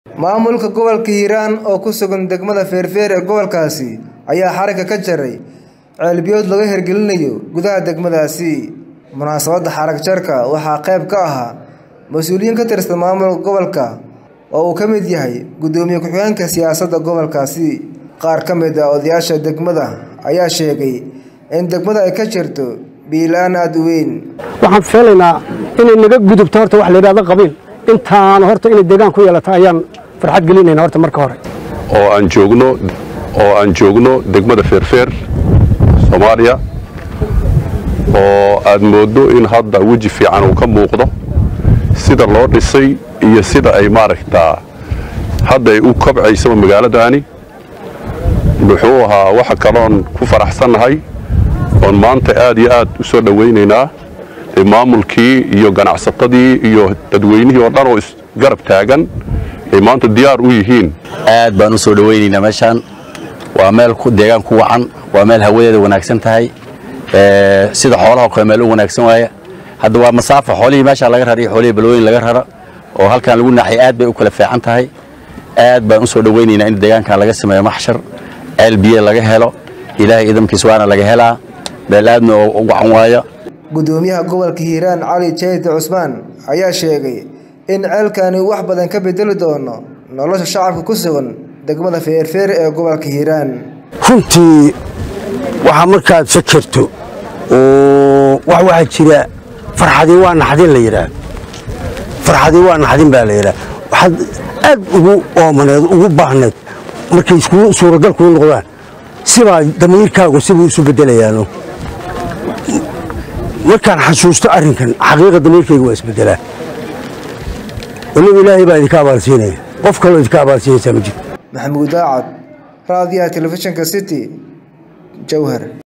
maamulka gobolka hiiraan oo ku sugan degmada feerfeer ee gobolkaasi ayaa xarigga ka jaray ceelbiyood laga hirgelinayo gudaha degmadaasi munaasabadda xarag jarka waxaa qayb ka ahaa mas-uuliyiin ka tirsan maamulka gobolka oo uu ka mid yahay guddoomiye ku-xigeenka siyaasadda gobolkaasi qaar ka mid ah odayaasha degmada ayaa sheegay in degmada ay ka jirto biilaan aada u weyn waxaan filaynaa inay naga gudubto horta wax la yidhahdo qabiil intaan horta inay deegaan ku yeelato ayaan farxad gelinayna horta marka hore oo aan joogno oo aan joogno degmada feerfeer soomaaliya oo aad mooddo in hadda weji fiican uu ka muuqdo sida loo dhisay iyo sida ay maaragtaa hadda ay u kabcaysaba magaaladaani muxuu ahaa waxa kaloon ku faraxsannahay oon maanta aad iyo aad u soo dhowaynaynaa maamulkii iyo ganacsatadii iyo dadweynihii oo dhan oo isgarab taagan ay maanta diyaar u yihiin aad baan u soo dhowaynaynaa meeshaan waa meel deegaan ku wacan waa meel hawadeeda wanaagsan tahay sida xoolaha kale meel u wanaagsan waaya hadda waa masaafa xoolihii meeshaa laga rara iyo xoolihii balwooyin laga rara oo halkaan lagu naaxay aad bay u kala fiican tahay aad baan u soo dhowaynaynaa in deegaankan laga sameeyo maxshar ceel biyo laga helo ilaahay idamkiis waana laga helaa meel aadna u wacan waaya guddoomiyaha gobolka hiiraan cali jayde cusmaan ayaa sheegay in ceelkani wax badan ka bedeli doono nolosha shacabka ku sugan degmada feerfeer ee gobolka hiiraan runtii waxaa markaad fakerto oo wax waxaa jira farxadii waa naxdin la yidhaah farxadii waa naxdin baa la yidhaah waxaad aad ugu oomaneed ugu baahneed markay isku suuragal kuu noqdaan sibaa damiirkaagu sibuu isu beddelayaano markaan xasuusto arrinkan xaqiiqa damiirkayga waa isbeddelaa waliba ilaahay baa idinka abaalsiinaya qof kaloo idinka abaalsiinaysaa ma jirto maxamuud daacad raadiyaha telefishinka city jowhar